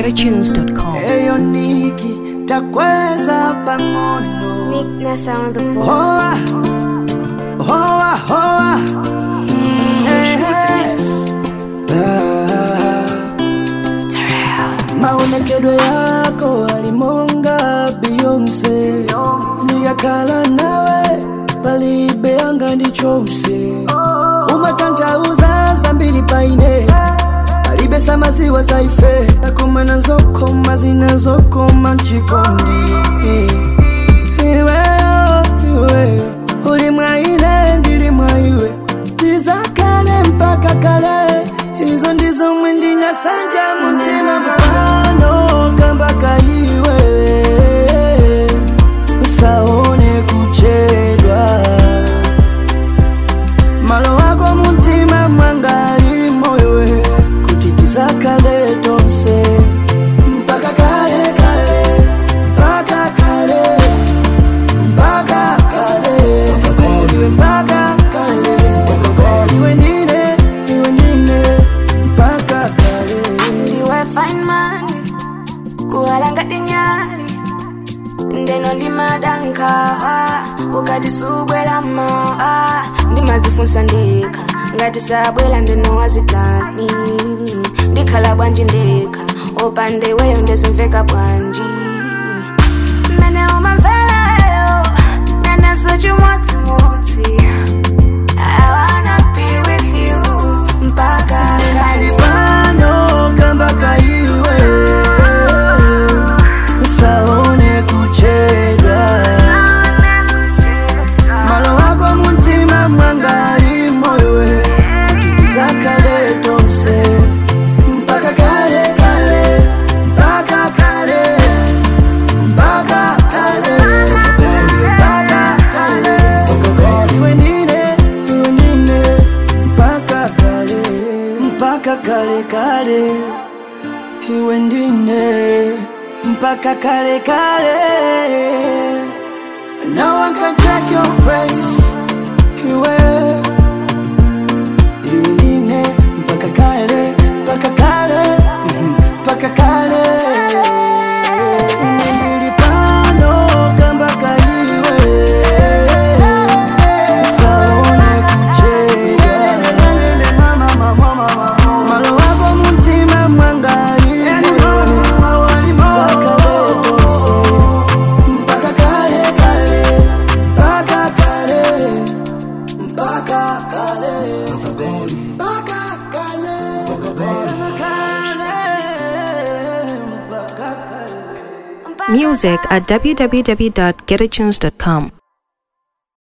getatunes.com. eyo niki takweza pang'ono Nick Nessa on the board. hoa hoa hoa Mm, eh, ah. maonekedwe yako alimonga beyonce niyakala nawe palibeanga ndichose umatantauza zambili paine alibesa maziwa zaife akumana nzokoma zinazokoma mchikondi iweyo iweyo uli mwaine ndili mwaiwe tizakale mpaka kale izo ndizo mwendina sanja muntima mano kambaka iwe usaone kuchedwa malo wako muntima mwangali moyowe kuti tizakale tonse mpaka kale kale mpaka kale mpaka kale iwe mpaka kale iwe nine iwe nine mpaka kale ndiwe fine man kuhalanga tinyali ndeno ndimadanka ukati subwelamo ndimazifunsa ndekha ngati sabwela ndeno wazitani ndikhala bwanji ndekha opande weyo ndezimveka bwanji mene umamvelayo naneso chimodzimodzi I wanna be with you mpaka kale pano kambaka iwe usaone kuchedwa malo wako muntima mwangali moyowe kuti tizakale tonse mpaka kale kale mpaka kale mpaka kale mpaka kale iwe nine iwe nine mpaka kale mpaka kale kale iwe ndine mpaka kale kale no one can take your place iwe iwe ndine mpaka kale mpaka kale mhm, mpaka kale Ndili pano kambaka iwe usaone kuchedwa malo wako muntima mwangali sakaletose mpaka kale kale mpaka kale mpaka kale mpaka kale Music at www.getatunes.com.